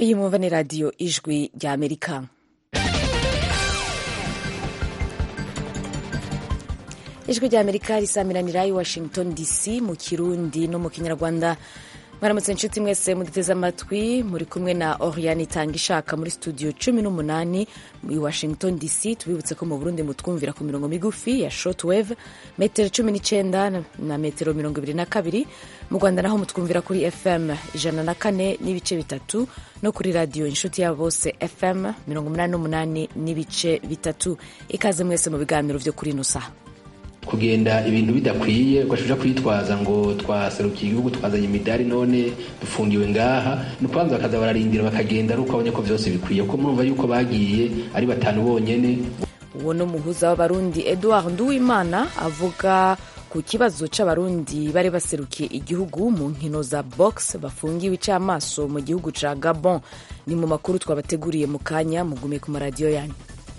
iyi mwumva ni radiyo ijwi rya amerika ijwi rya amerika risamiranira i washington dc mu kirundi no mu kinyarwanda mwaramutse inshuti mwese muduteze amatwi muri kumwe na oriane itanga ishaka muri studio cumi n'umunani i washington dc tubibutse ko mu burundi mutwumvira ku mirongo migufi ya shortwave metero cumi n'icyenda na metero mirongo ibiri na kabiri mu rwanda naho mutwumvira kuri fm ijana na kane n'ibice bitatu no kuri radiyo inshuti yabo bose fm mirongo umunani n'umunani n'ibice bitatu ikaze mwese mu biganiro byo kuri ino saha kugenda ibintu bidakwiye ugashuja kwitwaza ngo twaserukiye igihugu twazanye imidari none dufungiwe ngaha ni ukubanza bakaza bararindira bakagenda ari uko babonye ko byose bikwiye kuko murumva yuko bagiye ari batanu bonyene uwo ni umuhuza w'abarundi edouard nduwimana avuga ku kibazo c'abarundi bari baserukiye igihugu mu nkino za box bafungiwe icamaso mu gihugu ca gabon ni mu makuru twabateguriye mu kanya mugume ku maradiyo yanyu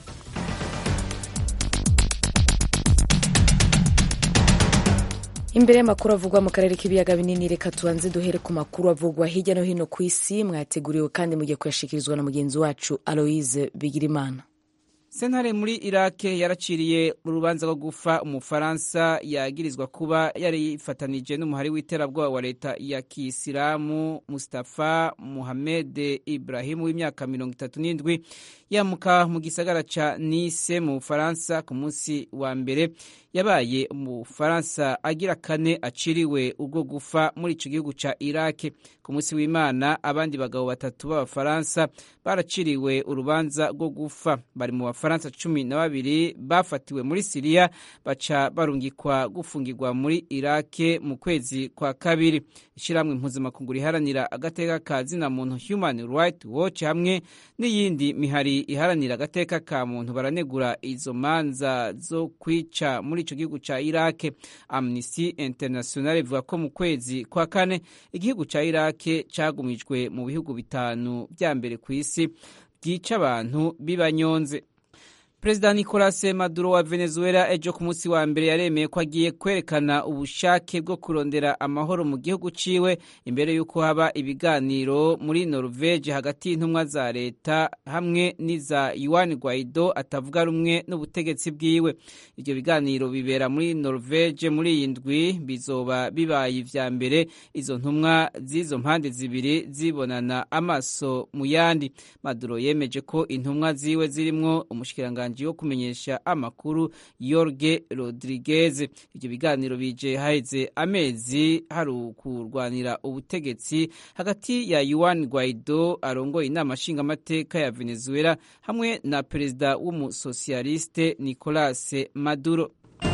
imbere y'amakuru avugwa mu karere k'ibiyaga binini reka tubanze duhere ku makuru avugwa hirya no hino ku isi mwateguriwe kandi mugiye kuyashikirizwa na mugenzi wacu aloise bigirimana sentare muri irake yaraciriye urubanza rwo gufa umufaransa yagirizwa kuba yari yifatanije n'umuhari w'iterabwoba wa leta ya kisilamu mustafa muhamed ibrahim w'imyaka mirongo itatu n'indwi yamuka mu gisagara ca nice mu bufaransa ku munsi wa mbere yabaye umufaransa agira kane aciriwe urwo gufa muri ico gihugu ca irake ku munsi w'imana abandi bagabo batatu b'abafaransa baraciriwe urubanza rwo gufa bari mu bafaransa cumi na babiri bafatiwe muri siriya baca barungikwa gufungirwa muri irake mu kwezi kwa kabiri ishyirahamwe mpuzamakungu riharanira agateka ka zina muntu human right watch hamwe n'iyindi mihari iharanira agateka ka muntu baranegura izo manza zo kwica muri ico gihugu ca irake amnesty international ivuga ko mu kwezi kwa kane igihugu ca irake cagumijwe mu bihugu bitanu vya mbere ku isi byica abantu bibanyonze perezida nicolas maduro wa venezuela ejo ku munsi wa mbere yaremeye ko agiye kwerekana ubushake bwo kurondera amahoro mu gihugu ciwe imbere y'uko haba ibiganiro muri norvege hagati y'intumwa za leta hamwe n'iza yuan guaido atavuga rumwe n'ubutegetsi bwiwe ibyo biganiro bibera muri norvege muri iyi ndwi bizoba bibaye ivya mbere izo ntumwa z'izo mpande zibiri zibonana amaso mu yandi maduro yemeje ko intumwa ziwe zirimwo umushikiranganji wo kumenyesha amakuru Jorge Rodriguez ibyo biganiro bije haheze amezi hari ukurwanira ubutegetsi hagati ya Juan Guaido arongoye inama nshingamateka ya Venezuela hamwe na perezida w'umusosialiste Nicolas Maduro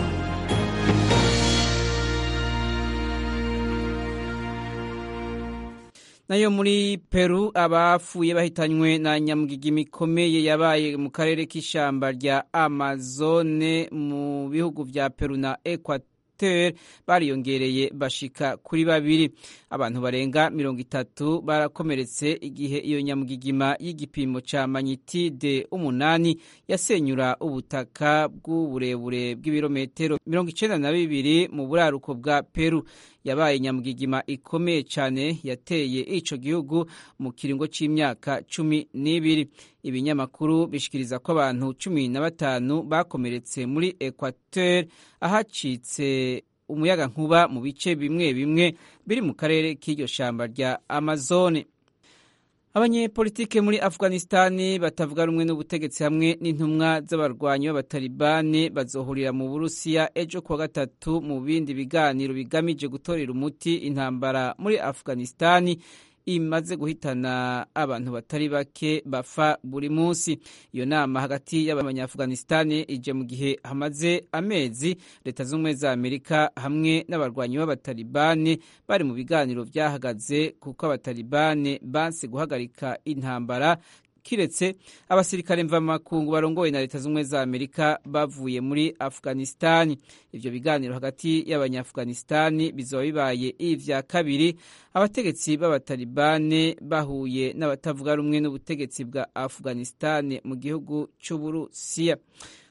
nayo muri peru abapfuye bahitanywe na nyamugigima ikomeye yabaye mu karere k'ishyamba rya amazone mu bihugu vya peru na equateur bariyongereye bashika kuri babiri abantu barenga mirongo itatu barakomeretse igihe iyo nyamugigima y'igipimo ca manyitide umunani yasenyura ubutaka bw'uburebure bw'ibirometero mirongo icenda na bibiri mu buraruko bwa peru yabaye nyamugigima ikomeye cyane yateye ico gihugu mu kiringo c'imyaka cumi n'ibiri ibinyamakuru bishikiriza ko abantu cumi na batanu bakomeretse muri equateur ahacitse umuyaga nkuba mu bice bimwe bimwe biri mu karere k'iryo shamba rya amazone abanyepolitike muri afghanistani batavuga rumwe n'ubutegetsi hamwe n'intumwa z'abarwanyi b'abatalibani bazohurira mu burusiya ejo kuwa gatatu mu bindi biganiro bigamije gutorera umuti intambara muri afghanistani imaze guhitana abantu batari bake bafa buri munsi iyo nama hagati y'abanyaafghanistani ije mu gihe hamaze amezi leta z'ubumwe za amerika hamwe n'abarwanyi b'abatalibani bari mu biganiro byahagaze kuko abatalibani banse guhagarika intambara kiretse abasirikare mvamakungu barongoye na leta z'ubumwe za amerika bavuye muri afghanistani ivyo biganiro hagati y'abanyaafghanistani bizoba bibaye ivya kabiri abategetsi b'abatalibane bahuye n'abatavuga rumwe n'ubutegetsi bwa afghanistani mu gihugu c'uburusiya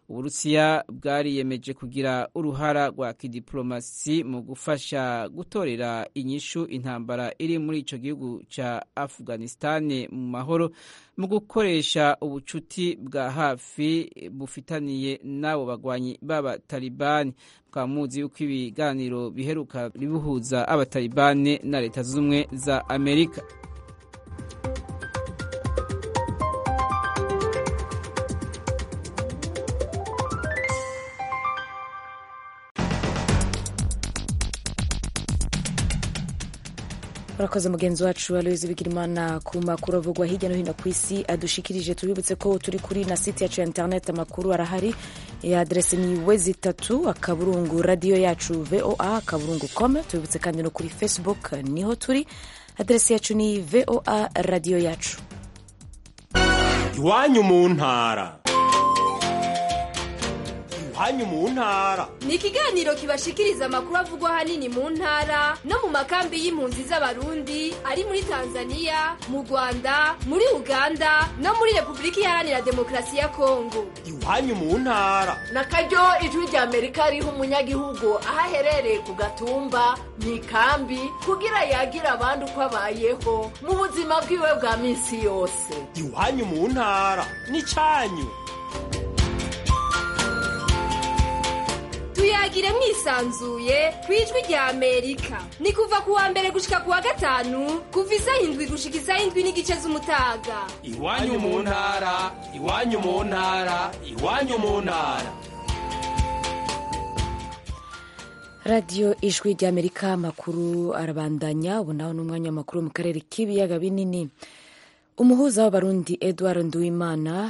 uburusiya bwariyemeje kugira uruhara rwa kidiplomasi mu gufasha gutorera inyishu intambara iri muri ico gihugu ca afghanistan mu mahoro mu gukoresha ubucuti bwa hafi bufitaniye n'abo bagwanyi b'abatalibani mukaba muzi yuko ibiganiro biheruka bibuhuza abatalibani na leta zunze ubumwe za amerika urakoze mugenzi wacu aloyizi bigirimana ku makuru avugwa hirya no hino ku isi adushikirije tubibutse ko turi kuri na site yacu ya interineti amakuru arahari ya aderese ni wezi itatu akaburungu radiyo yacu voa akaburungu com tubibutse kandi no kuri facebook niho turi aderese yacu ni voa radiyo yacu iwanyu mu ntara iwanyu mu ntara ni ikiganiro kibashikiriza amakuru avugwa ahanini mu ntara no mu makambi y'impunzi z'abarundi ari muri tanzania mu rwanda muri uganda no muri repubulika iharanira demokarasi ya kongo iwanyu mu ntara na karyo ijwi rya amerika riha umunyagihugu aho aherereye ku gatumba mu ikambi kugira yagire abandi uko abayeho mu buzima bwiwe bwa minsi yose iwanyu mu ntara ni cyanyu tuyagire mwisanzuye ku ijwi rya amerika ni kuva ku wa mbere gushika ku wa gatanu kuva isaha indwi gushika isaha indwi n'igice z'umutaga iwanyu mu ntara iwanyu mu ntara iwanyu mu ntara radiyo ijwi rya amerika amakuru arabandanya ubu naho ni umwanya w'amakuru mu karere k'ibiyaga binini umuhuza w'abarundi edward nduwimana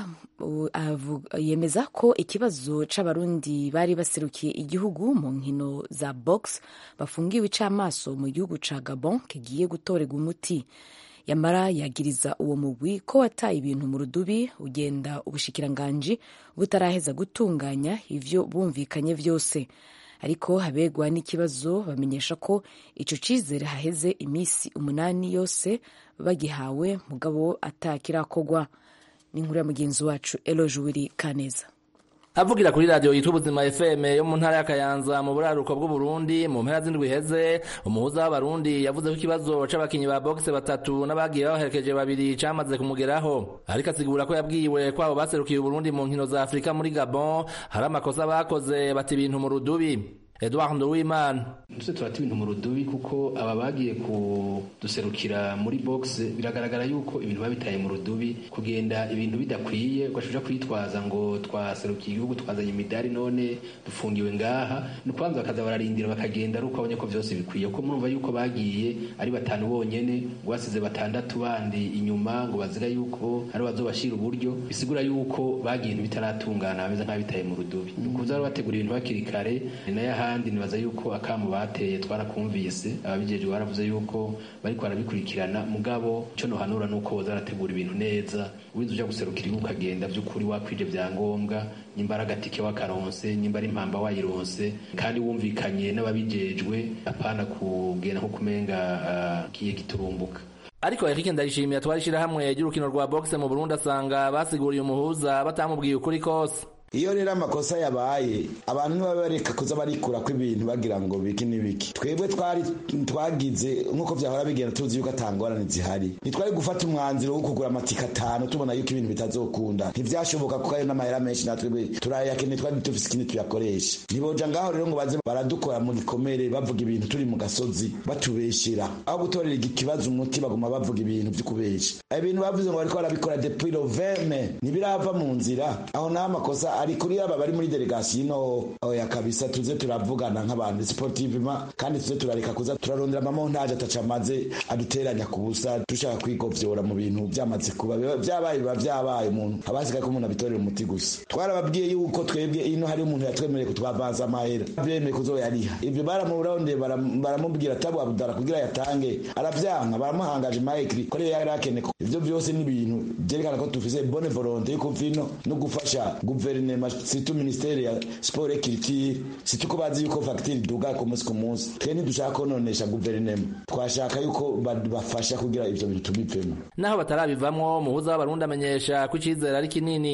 yemeza ko ikibazo c'abarundi bari baserukiye igihugu mu nkino za box bafungiwe icamaso mu gihugu ca gabon kigiye gutorerwa umuti yamara yagiriza uwo mugwi ko wataye ibintu mu rudubi ugenda ubushikiranganji butaraheza gutunganya ivyo bumvikanye vyose ariko habegwa n'ikibazo bamenyesha ko ico cizere haheze imisi umunani yose bagihawe mugabo atakirakorwa ni inkuru ya mugenzi wacu eloje wiri kaneza avugira kuri radiyo yitwa ubuzima fm yo mu ntara y'akayanza mu buraruko bw'uburundi mu mpera z'indwi iheze umuhuza w'abarundi yavuze ko ikibazo c'abakinyi ba bogise batatu n'abagiye babaherekeje babiri camaze kumugeraho ariko asigura ko yabwiwe ko abo baserukiye uburundi mu nkino za afurika muri gabon hari amakosa bakoze bata ibintu mu rudubi Edouard Nduwimana ndetse turata ibintu mu rudubi kuko aba bagiye kuduserukira muri box biragaragara yuko ibintu babitaye mu rudubi kugenda ibintu bidakwiye ugashuja kwitwaza ngo twaserukiye igihugu twazanye imidari none dufungiwe ngaha ni ukubanza bakaza bararindira bakagenda ari uko babonye ko vyose bikwiye kuko murumva yuko bagiye ari batanu bonyene ngo basize batandatu bandi inyuma ngo bazira yuko ari bazobashira uburyo bisigura yuko bagiye ibintu bitaratungana bameze nk'abitaye mu rudubi ni ukuza bategura ibintu hakiri kare nayo ahandi nibaza yuko akamu bateye twarakumvise ababijejwe baravuze yuko bariko barabikurikirana mugabo ico nohanura nuko boza barategura ibintu neza wiza uja guserukira igihugu ukagenda vy'ukuri wakwije vyangombwa nyimba ari agatike wakaronse nyimba ari impamba wayironse kandi wumvikanye n'ababijejwe apana kugenda nko kumenga uh, kiye giturumbuka ariko Eric Ndayishimiye atwara ishirahamwe ry'urukino rwa boxe mu Burundi asanga basiguriye umuhuza batamubwiye ukuri kose iyo rero amakosa yabaye abantu ntibaba bareka kuza barikura ko ibintu bagira ngo biki n'ibiki twebwe twari twagize nk'uko vyahora bigenda tuzi yuko atangorane zihari ntitwari gufata umwanzuro wo kugura amatika atanu tubona yuko ibintu bitazokunda ntivyashoboka kuko ayo n'amahera menshi natwe turayakene twari dufise ikindi tuyakoresha ntiboja ngaho rero ngo baze baradukora mu gikomere bavuga ibintu turi mu gasozi batubeshera aho gutorera ikibazo umuti baguma bavuga ibintu vy'ukubesha ibintu bavuze ngo bariko barabikora depuis le 20 ntibirava mu nzira aho naho amakosa ari kuri aba bari muri delegation ino oya kabisa tuze turavugana nk'abantu sportivement kandi tuze turareka kuza turarondera amamontage atacamaze aduteranya ku busa dushaka kwigovyora mu bintu byamaze kuba byabaye biba byabaye umuntu abasigaye ko umuntu abitorera umuti gusa twarababwiye yuko twebwe ino hari umuntu yatwemereye kutwavanza amahera byemeye kuzoyariha ibyo baramurondeye baramubwira tabu abudara kugira yatange aravyanka baramuhangaje maikri ko rero yari akeneye ivyo byose ni ibintu byerekana ko dufise bonne volonté yo kuvino no gufasha guverinoma situ ministeri ya sport et culture situ ko bazi yuko facture duga ku munsi ku munsi twe ntidushaka kononesha guverinoma twashaka yuko bafasha kugira ivyo bintu tubivemo naho batarabivamwo umuhuza w'abarundi amenyesha ko icizere ari kinini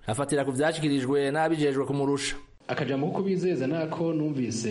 afatira ku vyashikirijwe n'abijejwe kumurusha akajambo ko bizeza nako numvise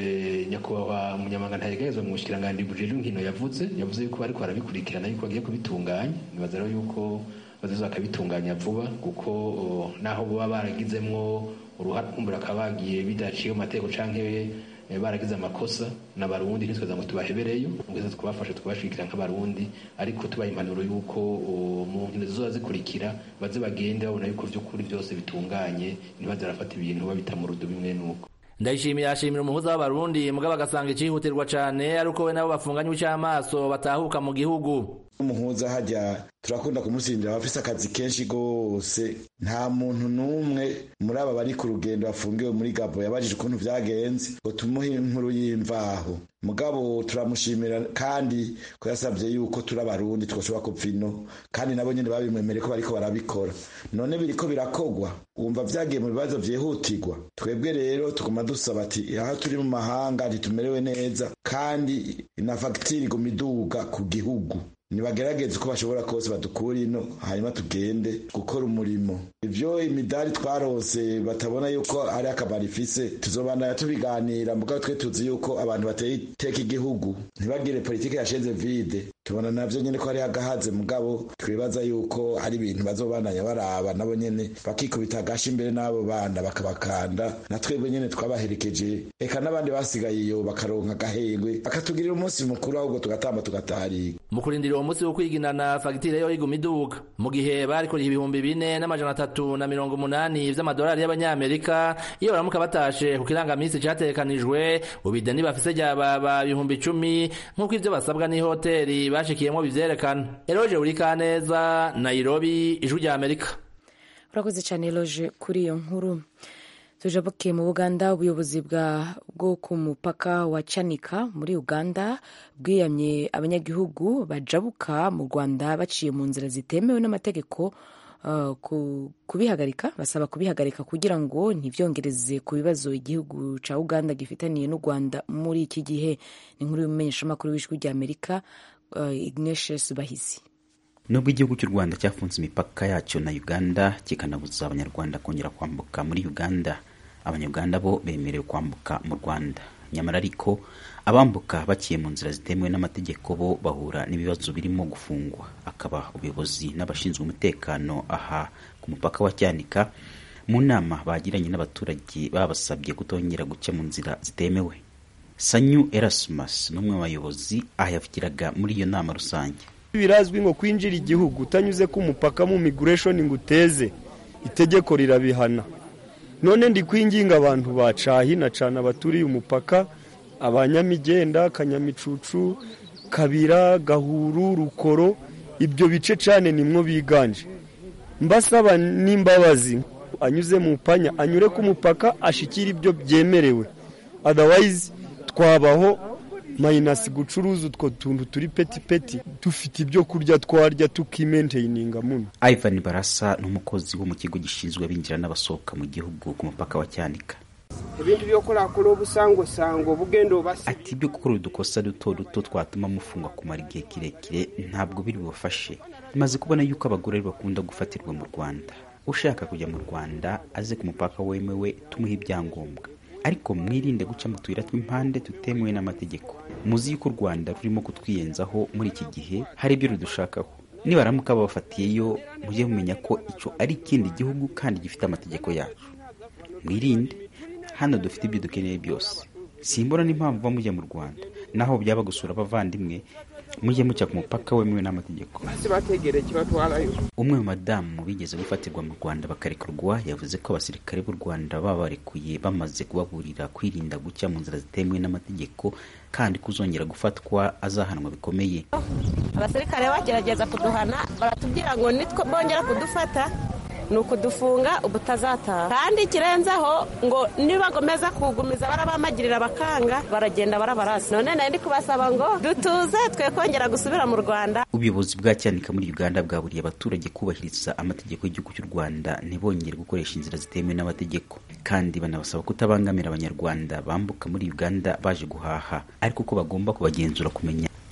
nyakubahwa umunyamanga ntayegerezwa mu bushikiranganje bujejwe inkino yavuze yavuze yuko bariko barabikurikirana yuko bagiye kubitunganya nibaza rero yuko bazoza bakabitunganya vuba kuko naho baba baragizemwo uruhare kumbura akaba bagiye bidaciye mu mategeko canke baragize amakosa n'abarundi ntitweza ngo tubahebereyo mugeze twabafasha twabashigikira nk'abarundi ariko tubaha impanuro y'uko mu nkino zizoba zikurikira baze bagende babona yuko vy'ukuri byose bitunganye ntibaze barafata ibintu babita mu rudo bimwe n'uko ndayishimiye ashimira umuhuza w'abarundi mugabo agasanga icihutirwa cane ari uko we nabo bafunganywe ic'amaso batahuka mu gihugu umuhuza hajya turakunda kumusindira abafise akazi kenshi gose nta muntu n'umwe muri aba bari ku rugendo bafungiwe muri gabo yabajije ukuntu vyagenze ngo tumuhe inkuru y'imvaho mugabo turamushimira kandi ko yasabye yuko turi abarundi twoshobora kuva ino kandi nabo nyene babimwemereye ko bariko barabikora none biriko birakogwa wumva vyagiye mu bibazo vyihutirwa twebwe rero tuguma dusaba ati aho turi mu mahanga ntitumerewe neza kandi na fagitire iguma iduga ku gihugu nibagerageze uko bashobora kose badukura ino hanyuma tugende gukora umurimo ivyo imidari twarose batabona yuko ari akamaro ifise tuzobandanya tubiganira mugabo twe tuzi yuko abantu bateye iteka igihugu ntibagire politike yashenze vide tubona navyo nyene ko hari agahaze mugabo twibaza yuko ari ibintu bazobandanya baraba nabo nyene bakikubita agashi imbere n'abo bana bakabakanda na twebwe nyene twabaherekeje eka n'abandi basigaye iyo bakaronka agahengwe bakatugirira umunsi mukuru ahubwo tugatamba tugatariga mu kurindira uwo munsi wo kwiginana fagitire yo iguma iduga mu gihe barikuriye ibihumbi bine n'amajana atatu na mirongo umunani vy'amadolari y'abanyamerika iyo baramuka batashe ku kirangamisi categekanijwe ubideni bafise ryababa ibihumbi icumi nk'uko ivyo basabwa n'ihoteri bashikiyemwo bivyerekana eroje urikaneza nairobi ijwi rya amerika urakoze cyane eloge kuri iyo nkuru tujabukiye mu buganda ubuyobozi bwo ku mupaka wa canika muri uganda bwiyamye abanyagihugu bajabuka mu rwanda baciye mu nzira zitemewe n'amategeko uh, kubihagarika basaba kubihagarika kugira ngo ntibyongereze ku bibazo igihugu cya uganda gifitaniye n'u rwanda muri iki gihe ni inkuru y'umumenyeshamakuru w'ijwi rya amerika uh, ignatius bahizi nubwo igihugu cy'u rwanda cyafunze imipaka yacyo na uganda kikanabuza abanyarwanda kongera kwambuka muri uganda abanyarwanda bo bemerewe kwambuka mu rwanda nyamara ariko abambuka baciye mu nzira zitemewe n'amategeko bo bahura n'ibibazo birimo gufungwa akaba ubuyobozi n'abashinzwe umutekano aha ku mupaka wa cyanika mu nama bagiranye n'abaturage babasabye kutongera guca mu nzira zitemewe sanyu erasmus n'umwe mu bayobozi aha yavugiraga muri iyo nama rusange birazwi ngo kwinjira igihugu utanyuze ku mupaka mu migration ngo uteze itegeko rirabihana none ndi kwinginga abantu bacahina cyane abaturiye umupaka abanyamigenda kanyamicucu kabira gahuru rukoro ibyo bice cyane nimwo biganje mbasaba n'imbabazi anyuze mu panya anyure ku mupaka ashikira ibyo byemerewe otherwise twabaho mayinasi gucuruza utwo tuntu turi peti peti dufite ibyo kurya twarya tukimenteyininga muno ivan barasa ni umukozi wo mu kigo gishinzwe abinjira n'abasohoka mu gihugu ku mupaka wa cyanika ibintu byo kurakora ubusangosango bugendo basi ati ibyo gukora udukosa duto duto twatuma mufungwa kumara igihe kirekire ntabwo biri bubafashe maze kubona yuko abagore bakunda gufatirwa mu rwanda ushaka kujya mu rwanda aze ku mupaka wemewe tumuhe ibyangombwa ariko mwirinde guca mu tuyira tw'impande tutemewe n'amategeko muzi yuko u rwanda rurimo kutwiyenzaho muri iki gihe hari ibyo rudushakaho nibaramuka babafatiyeyo mujye mumenya ko icyo ari ikindi gihugu kandi gifite amategeko yacu mwirinde hano dufite ibyo dukeneye byose simbona n'impamvu muba mujya mu rwanda naho byaba gusura abavandimwe mujye mucya ku mupaka wemewe n'amategeko basi bategereye kibatwarayo umwe mu madamu bigeze gufatirwa mu rwanda bakarekurwa yavuze ko abasirikare b'u rwanda baba barekuye bamaze kubaburira kwirinda gucya mu nzira zitemewe n'amategeko kandi kuzongera gufatwa azahanwa bikomeye abasirikare bagerageza kuduhana baratubwira ngo nitwo bongera kudufata ni ukudufunga ubutazataha kandi ikirenzeho ngo nibagomeza kugumiza barabamagirira bakanga baragenda barabarasi none nari ndi kubasaba ngo dutuze twe kongera gusubira mu rwanda ubuyobozi bwa cyanika muri uganda bwaburiye abaturage kubahiriza amategeko y'igihugu cy'u rwanda ntibongere gukoresha inzira zitemewe n'amategeko kandi banabasaba kutabangamira abanyarwanda bambuka muri uganda baje guhaha ariko ko bagomba kubagenzura kumenya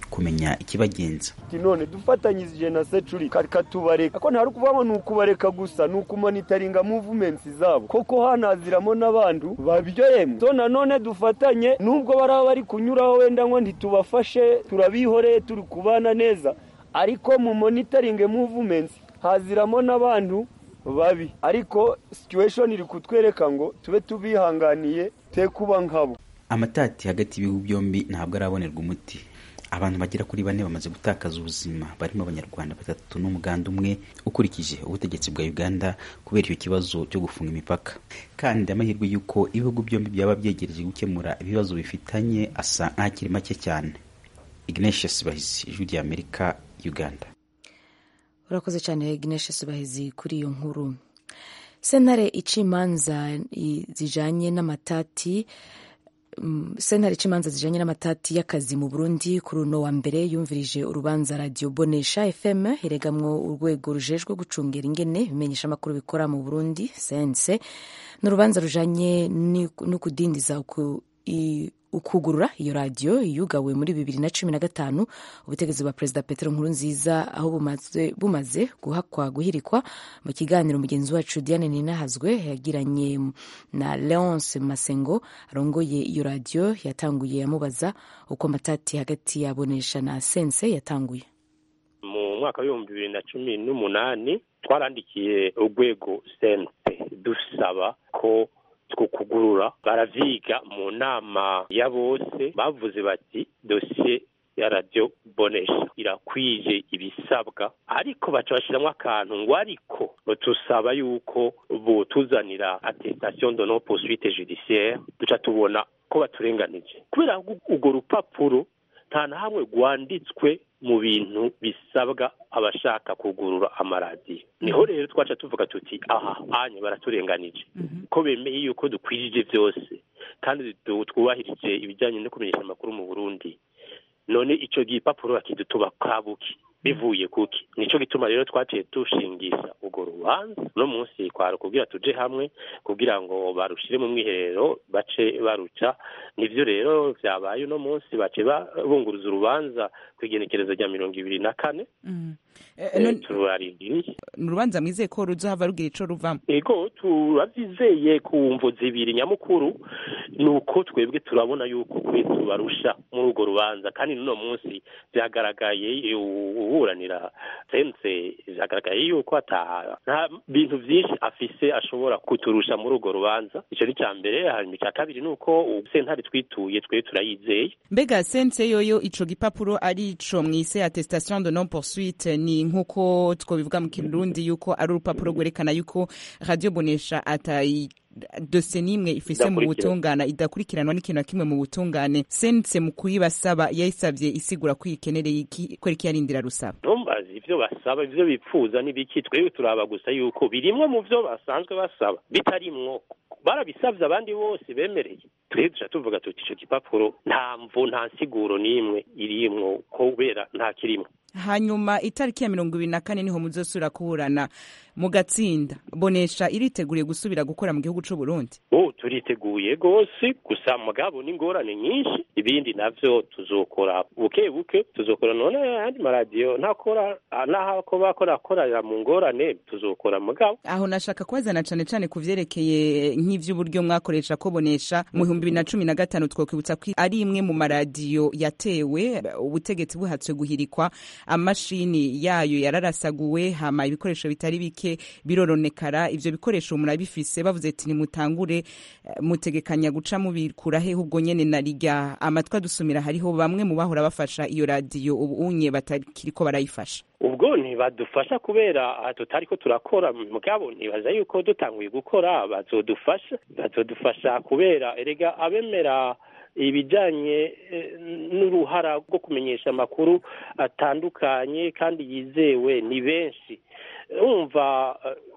kumenya ikibagenza none dufatanyije na securi katubareka ko ntari ukuvuga ngo ni ukubareka gusa ni ukumonitaringa movements zabo koko hanaziramo n'abantu babyoyemwe so nanone dufatanye nubwo baraba bari kunyuraho wenda ngo ntitubafashe turabihoreye turi kubana neza ariko mu monitaringe movements haziramo n'abantu babi ariko situation iri kutwereka ngo tube tubihanganiye te kuba nkabo amatati hagati y'ibihugu byombi ntabwo arabonerwa umuti abantu bagera kuri bane bamaze gutakaza ubuzima barimo abanyarwanda batatu n'umuganda umwe ukurikije ubutegetsi bwa uganda kubera icyo kibazo cyo gufunga imipaka kandi amahirwe y'uko ibihugu byombi byaba byegereje gukemura ibibazo bifitanye asa nk'akiri make cyane ignatius bahizi ijwi rya amerika uganda urakoze cyane ignatius bahizi kuri iyo nkuru sentare ica imanza zijanye n'amatati sentare ica imanza zijanye n'amatati y'akazi mu burundi kuri uno wa mbere yumvirije urubanza radiyo bonesha fm iregamwo urwego rujejwe gucungera ingene bimenyesha amakuru bikora mu burundi sense ni urubanza rujanye no kudindiza ukugurura iyo radiyo yugawe muri bibiri na cumi na gatanu ubutegetsi bwa perezida petero nkurunziza aho bumaze, bumaze guhakwa guhirikwa mu kiganiro mugenzi wacu diane ninahazwe yagiranye na leonce masengo arongoye iyo radiyo yatanguye amubaza uko amatati hagati yabonesha na sense yatanguye mu mwaka w'ibihumbi bibiri na cumi n'umunani twarandikiye urwego sense dusaba ko kugurura baravyiga mu nama ya bose bavuze bati dosiye ya radiyo bonesha irakwije ibisabwa ariko baca bashiramwo akantu ngo ariko tusaba yuko botuzanira attestation de non poursuite judiciaire duca tubona ko baturenganije kubera urwo rupapuro nta na hamwe rwanditswe mu bintu bisabwa abashaka kugurura amaradiyo niho rero twaca tuvuga tuti aha anye baraturenganije ko bemeye yuko dukwijije byose kandi twubahirije ibijyanye no kumenyesha amakuru mu burundi none icyo gipapuro bakidutuba kabuki bivuye kuki nico gituma rero twaciye dushingisha urwo rubanza no munsi kwari kugira tuje hamwe kugira ngo barushire mu mwiherero bace baruca nivyo rero vyabaye uno munsi bace bunguruza urubanza kw'igenekerezo rya mirongo ibiri na kane turarindiriye ni urubanza mwizeye ko ruzohava rugira ico ruvamo ego turavyizeye ku mvo zibiri nyamukuru ni uko twebwe turabona yuko kuri tubarusha muri urwo rubanza kandi n'uno munsi vyagaragaye uburanira sense vyagaragaye yuko ata nta bintu vyinshi afise ashobora kuturusha muri urwo rubanza ico ni ca mbere hanyuma ica kabiri ni uko sentare twituye twe turayizeye mbega sense yoyo ico gipapuro ari ico mwise attestation de non poursuite ni nk'uko twobivuga mu kirundi yuko ari urupapuro rwerekana yuko radio bonesha atayi dose n'imwe ifise mu butungane idakurikiranwa n'ikintu na kimwe mu butungane sense mu kuyibasaba yayisabye isigura ko ikenereye iki ko iki yarindira rusaba ntumbazi ivyo basaba ivyo bipfuza n'ibiki twebwe turaba gusa yuko birimwo mu vyo basanzwe basaba bitarimwo barabisavye abandi bose bemereye twebwe duca tuvuga tuti ico gipapuro nta mvu nta nsiguro n'imwe irimwo kubera nta kirimwo hanyuma itariki ya mirongo ibiri na kane niho muzosubira kuburana mu gatsinda bonesha iriteguriye gusubira gukora mu gihugu c'u Burundi oh turiteguye gose gusa mugabo n'ingorane nyinshi ibindi navyo tuzokora buke buke tuzokora none andi maradiyo ntakora naho ko bakora akorera mu ngorane tuzokora mugabo aho nashaka kubazana cane cane ku vyerekeye nk'ivy'uburyo mwakoresha ko bonesha mu bihumbi bibiri na cumi na gatanu twokwibutsa ko ari imwe mu maradiyo yatewe ubutegetsi buhatswe guhirikwa amashini yayo yararasaguwe hama ibikoresho bitari bike biroronekara ivyo bikoresho murabifise bavuze ati nimutangure mutegekanya guca mubikura he ubwo nyene na rirya amatwi adusumira hariho bamwe mu bahora bafasha iyo radiyo ubu unye batakiriko barayifasha ubwo ntibadufasha kubera tutariko turakora mugabo ntibaza yuko dutanguye gukora bazodufasha bazodufasha kubera erega abemera ibijyanye n'uruhara rwo kumenyesha amakuru atandukanye kandi yizewe ni benshi wumva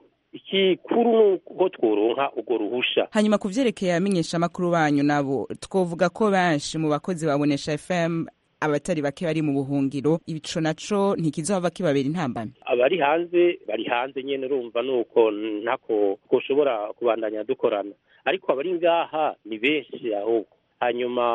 ikikuru nuko tworonka urwo ruhusha hanyuma ku vyerekeye abamenyesha amakuru banyu nabo twovuga ko benshi mu bakozi babonesha fm abatari bake bari mu buhungiro ico naco ntikizohava kibabera intambamyi abari hanze bari hanze nyene urumva nuko ntako twoshobora kubandanya dukorana ariko abari ngaha ni benshi ahubwo hanyuma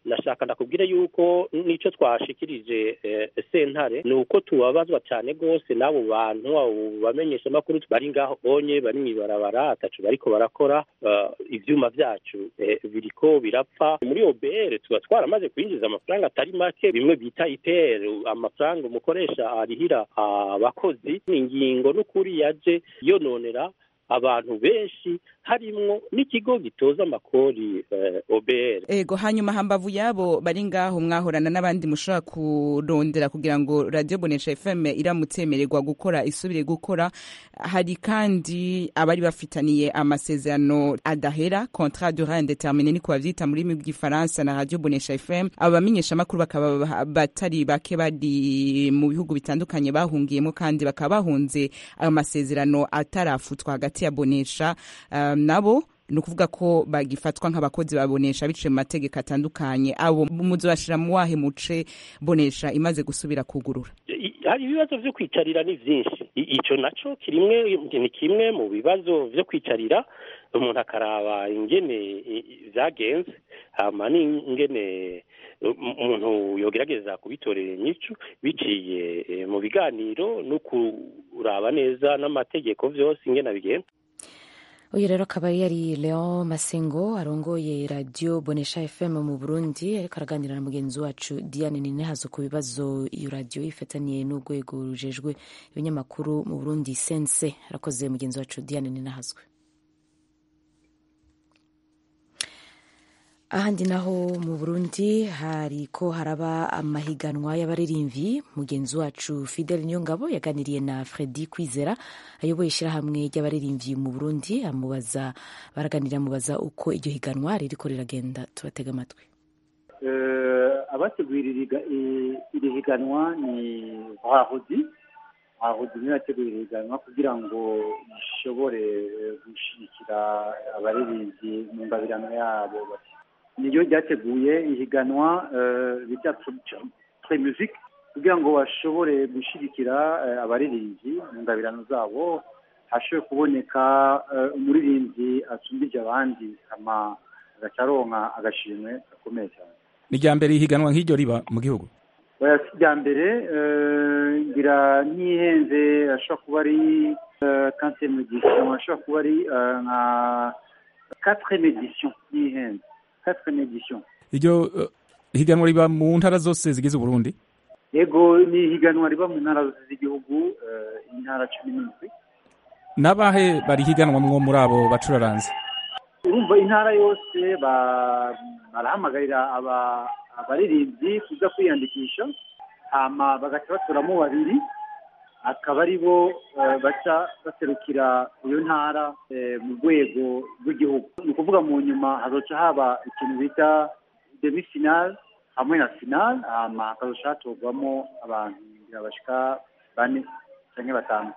nashaka ndakubwire yuko nico twashikirije eh, sentare ni uko tubabazwa cyane rwose n'abo bantu abo bamenyesha amakuru bari ngaho onye bari mw'ibarabara atacu bariko barakora uh, ivyuma vyacu eh, biriko birapfa muri OBR tuba twaramaze kwinjiza amafaranga atari make bimwe bita IPR amafaranga umukoresha arihira abakozi ni ingingo n'ukuri yaje yononera abantu benshi harimwo n'ikigo gitoza amakori eh, OBR ego hanyuma hambavu yabo bari ngaho mwahorana n'abandi mushobora kurondera kugira ngo radio bonesha fm iramutse yemererwa gukora isubire gukora hari kandi abari bafitaniye amasezerano adahera contrat durant indeterminé niko bavyita muri rurimi bw'ifaransa na radio bonesha fm abo bamenyesha amakuru bakaba ba- batari bake bari mu bihugu bitandukanye bahungiyemo kandi bakaba bahunze ayo masezerano atarafutwa hagati ya bonesha um, nabo ni ukuvuga ko bagifatwa nk'abakozi babonesha biciye mu mategeko atandukanye abo muzobashira mu wahe muce bonesha imaze gusubira kugurura I- hari ibibazo vyo kwicarira ni vyinshi I- ico naco kirimwe ni kimwe mu bibazo vyo kwicarira umuntu akaraba ingene i- i- vyagenze hama n'ingene um- umuntu yogerageza kubitorera inyishu biciye eh, mu biganiro no kuraba neza n'amategeko vyose ingene abigenza uyu rero akaba yari leon masengo arongoye radiyo bonesha fm mu burundi ariko araganira na mugenzi wacu diane ninehazo ku bibazo iyo radiyo ifataniye n'urwego rujejwe ibinyamakuru mu burundi sense arakoze mugenzi wacu diane ninehazwe ahandi naho mu burundi hariko haraba amahiganwa y'abaririmvyi mugenzi wacu fidel niyongabo yaganiriye na fredi kwizera ayoboye ishyirahamwe ry'abaririmvyi mu burundi amubaza baraganira amubaza uko iryo higanwa ririko riragenda tubatega amatwi abategura iri higanwa ni bahuzi bahuzi niyo yateguye iri higanwa kugira ngo ishobore gushyigikira abaririmbyi mu ngabirano yabo niryo ryateguye ihiganwa bita pre music kugira ngo bashobore gushyigikira abaririmbyi mu ngabirano zabo hashobore kuboneka umuririmbyi asumbije abandi hama agaca aronka agashimwe gakomeye cyane ni irya mbere ihiganwa nk'iryo riba mu gihugu oya si irya mbere ngira ntihenze ashobora kuba ari kanseri medisiyo ashobora kuba ari nka katire medisiyo ntihenze katire medisiyo iryo eh, higanwa riba mu ntara zose zigize uburundi yego ni ihiganwa riba mu ntara zose z'igihugu eh, intara cumi n'indwi n'abahe barihiganwa mwo muri abo bacuraranze urumva intara yose ba- barahamagarira aba- abaririmbyi kuza kwiyandikisha hama bagaca batoramo babiri akaba ari bo eh, baca baserukira iyo ntara eh, mu rwego rw'igihugu ni ukuvuga mu nyuma hazoca haba ikintu bita demi final hamwe na final hama hakazoca hatorwamo abantu ngira bashika bane canke batanu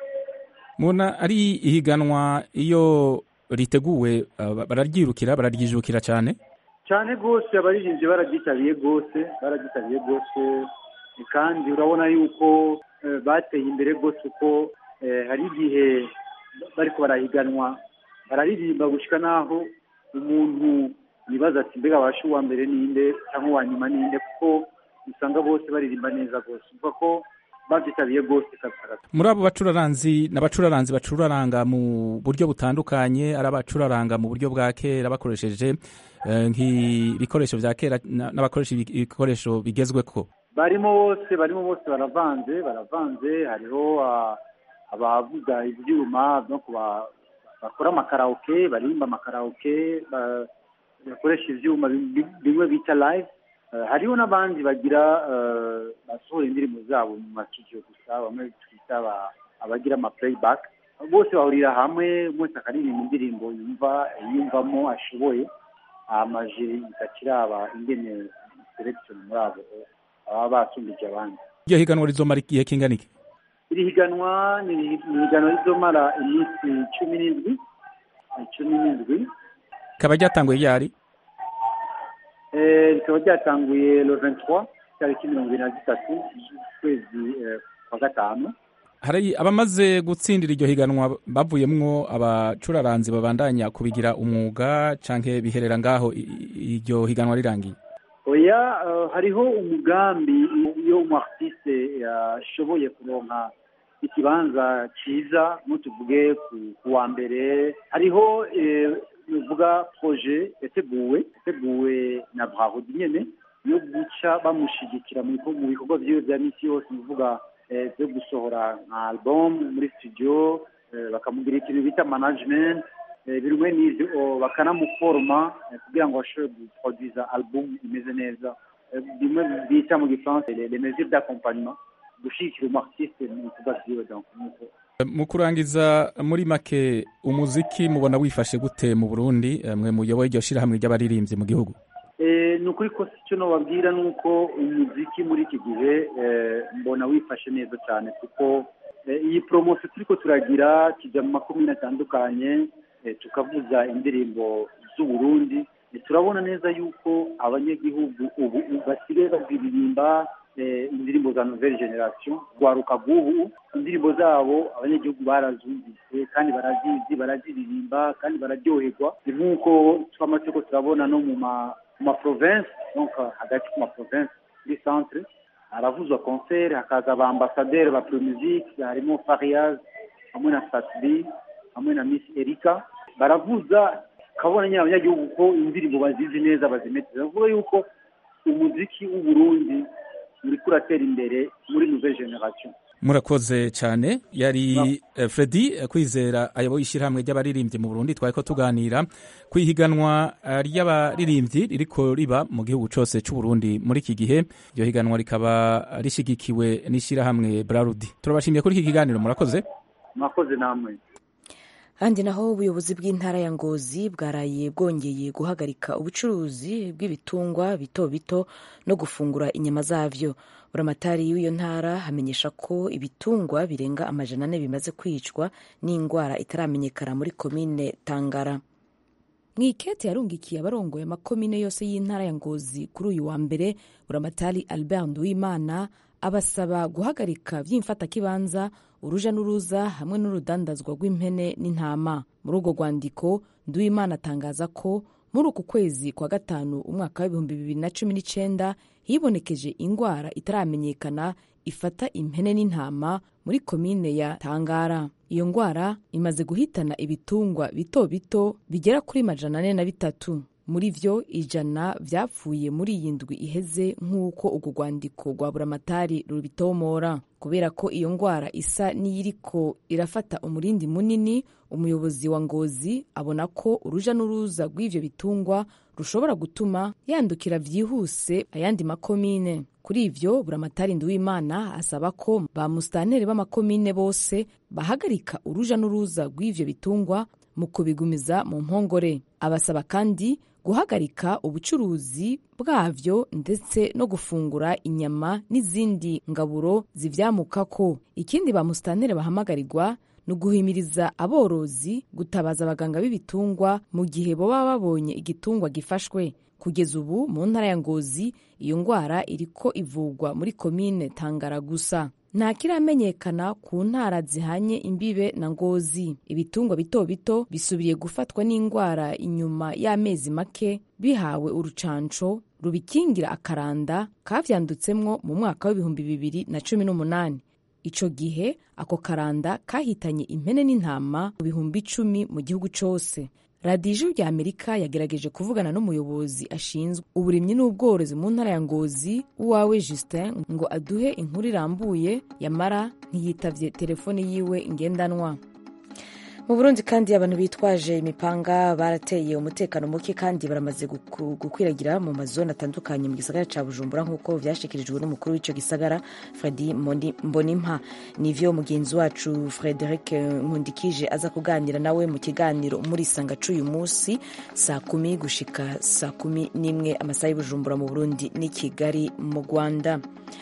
mubona ari ihiganwa iyo riteguwe eh, bararyirukira bararyijukira cyane cyane rwose abaririmbyi barabyitabiriye rwose barabyitabiriye rwose kandi urabona yuko eh, bateye imbere rwose kuko eh, hari igihe bariko barahiganwa bararirimba gushika n'aho umuntu yibaza ati mbega abasha uwa mbere ninde cyangwa uwa nyuma ninde kuko usanga bose baririmba neza rwose umva ko babyitabiriye rwose kabisa muri abo bacuraranzi n'abacuraranzi bacuraranga mu buryo butandukanye ari abacuraranga mu buryo bwa kera bakoresheje eh, nk'ibikoresho bya kera na- n'abakoresha ibi- ibikoresho bigezweko barimo bose barimo bose baravanze baravanze hariho ah, abavuga ibyuma no kuba bakora amakaraoke baririmba amakaraoke ba- bakoresha ibyuma bi- bi- bimwe bita live Eh, hariho n'abandi bagira eh, basohora indirimbo zabo mu matudiyo gusa bamwe twita aba- abagira ama playback bose bahurira hamwe bose akaririmba indirimbo yumva yumvamo ashoboye amajiri ikakiraba ingene selection muri abo baba basumbije abandi iryo higanwa rizomara igihe kingana iki iri higanwa ni ni higanwa rizomara iminsi cumi n'indwi cumi n'indwi rikaba ryatanguye ryari Eh, rikaba ryatanguye le 23 tariki mirongo ibiri na zitatu z'ukwezi eh, kwa gatanu hari abamaze gutsindira iryo higanwa bavuyemwo abacuraranzi babandanya kubigira umwuga canke biherera ngaho i- i- iryo higanwa rirangiye oya eh, hariho umugambi iyo umu artiste yashoboye kuronka ikibanza cyiza nutuvuge ku ku wa mbere hariho eh, nuvuga proje yateguwe yateguwe na brahodi nyene yo guca bamushigikira mu biko- mu bikorwa vyiwe vya misi yose nuvuga eh, byo gusohora nka album muri studio eh, bakamugira ikintu bita management eh, bimwe n'ivyo oh, bakanamuforma eh, kugira ngo ashobore guproduza album imeze neza Eh, bimwe bita mu gifaransa les les mesures d'accompagnement gushigikira umu artiste mu bikorwa vyiwe donc nuko mu kurangiza muri make umuziki mubona wifashe gute mu burundi Eh, mwe muyoboye iryo shirahamwe ry'abaririmbyi mu gihugu Eh, ni ukuri ko icyo nababwira ni uko umuziki muri iki gihe eh, mbona wifashe neza cyane kuko eh, iyi poromosiyo turi ko turagira kijya mu makomine atandukanye eh, tukavuza indirimbo z'uburundi Eh, turabona neza yuko abanyagihugu ubu basigaye baziririmba eh, indirimbo za nouvelle generation rwaruka rw'ubu indirimbo zabo abanyagihugu barazumvise kandi barazizi baraziririmba kandi bararyoherwa ni nk'uko twama turiko turabona no mu ma mu ma province donc hagati ku ma province kuri centre haravuzwa concert hakaza aba ambassadeur ba pro musique harimo Fariaz hamwe na Satbi hamwe na Miss Erika baravuza kabona nyine abanyagihugu ko indirimbo bazizi neza bazimetse bavuga yuko umuziki w'u Burundi uriko uratera imbere muri nouvelle generation murakoze cyane yari eh, Freddy eh, kwizera ayoboye ishyirahamwe ry'abaririmbyi mu Burundi twari ko tuganira ku ihiganwa eh, ry'abaririmbyi ririko riba mu gihugu cyose cy'u Burundi muri iki gihe iryo higanwa rikaba rishigikiwe n'ishyirahamwe Brarudi turabashimiye kuri iki kiganiro murakoze mwakoze namwe handi naho ubuyobozi bw'intara ya ngozi bwaraye bwongeye guhagarika ubucuruzi bw'ibitungwa bito bito no gufungura inyama zavyo buramatari w'iyo ntara hamenyesha ko ibitungwa birenga amajana ane bimaze kwicwa n'indwara itaramenyekana muri komine tangara mwikete yarungikiye abarongoye amakomine yose y'intara ya ngozi kuri uyu wa mbere buramatari albert nduwimana abasaba guhagarika by'imfatakibanza uruja n'uruza hamwe n'urudandazwa rw'impene n'intama muri urwo rwandiko nduwimana atangaza ko muri uku kwezi kwa gatanu umwaka w'ibihumbi bibiri na cumi n'icyenda hibonekeje indwara itaramenyekana ifata impene n'intama muri komine ya tangara iyo ndwara imaze guhitana ibitungwa bito bito bigera kuri majana ane na bitatu muri vyo ijana vyapfuye muri iyi ndwi iheze nk'uko urwo rwandiko rwa buramatari rubitomora kubera ko iyo ndwara isa n'iyiriko irafata umurindi munini umuyobozi wa ngozi abona ko uruja n'uruza rw'ivyo bitungwa rushobora gutuma yandukira vyihuse ayandi makomine kuri ivyo buramatari nduwimana asaba ko ba musitanteri b'amakomine bose bahagarika uruja n'uruza rw'ivyo bitungwa mu kubigumiza mu mpongore abasaba kandi guhagarika ubucuruzi bwavyo ndetse no gufungura inyama n'izindi ngaburo zivyamukako ikindi ba musitanteri bahamagarirwa ni uguhimiriza aborozi gutabaza abaganga b'ibitungwa mu gihe baba babonye igitungwa gifashwe kugeza ubu mu ntara ya ngozi iyo ndwara iriko ivugwa muri komine tangara gusa nta kiramenyekana ku ntara zihanye imbibe na ngozi ibitungwa bito bito bisubiye gufatwa n'indwara inyuma y'amezi make bihawe urucanco rubikingira akaranda kavyandutsemwo mu mwaka w'ibihumbi bibiri na cumi n'umunani ico gihe ako karanda kahitanye impene n'intama mu bihumbi icumi mu gihugu cose radiyo ijwi rya amerika yagerageje kuvugana n'umuyobozi ashinzwe uburimyi n'ubworozi mu ntara ya ngozi uwawe justin ngo aduhe inkuru irambuye yamara ntiyitavye telefone yiwe ngendanwa mu burundi kandi abantu bitwaje imipanga barateye umutekano muke kandi baramaze guku- gukwiragira mu mazone atandukanye mu gisagara ca bujumbura nk'uko vyashikirijwe n'umukuru w'ico gisagara fredi Mboni- mbonimpa nivyo mugenzi wacu frederic nkundikije aza kuganira nawe mu kiganiro muri sanga c'uyu munsi saa kumi gushika saa kumi n'imwe amasaha y'ubujumbura mu burundi n'i kigali mu rwanda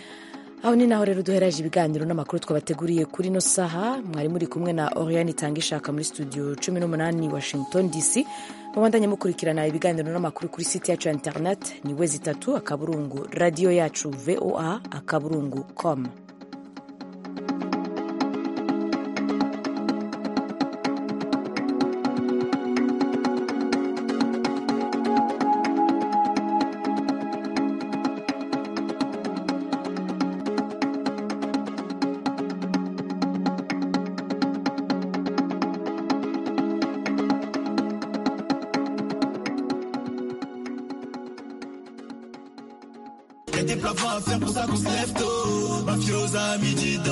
aho ni naho rero duheraje ibiganiro n'amakuru twabateguriye kuri ino saha mwari muri kumwe na oriane itanga ishaka muri studio 18 washington dc mubandanye mukurikirana ibiganiro n'amakuru kuri site yacu ya internet ni wezi itatu akaburungu radiyo yacu voa akaburungu com des plafonds à faire pour ça qu'on se lève tôt. Mafiosa à midi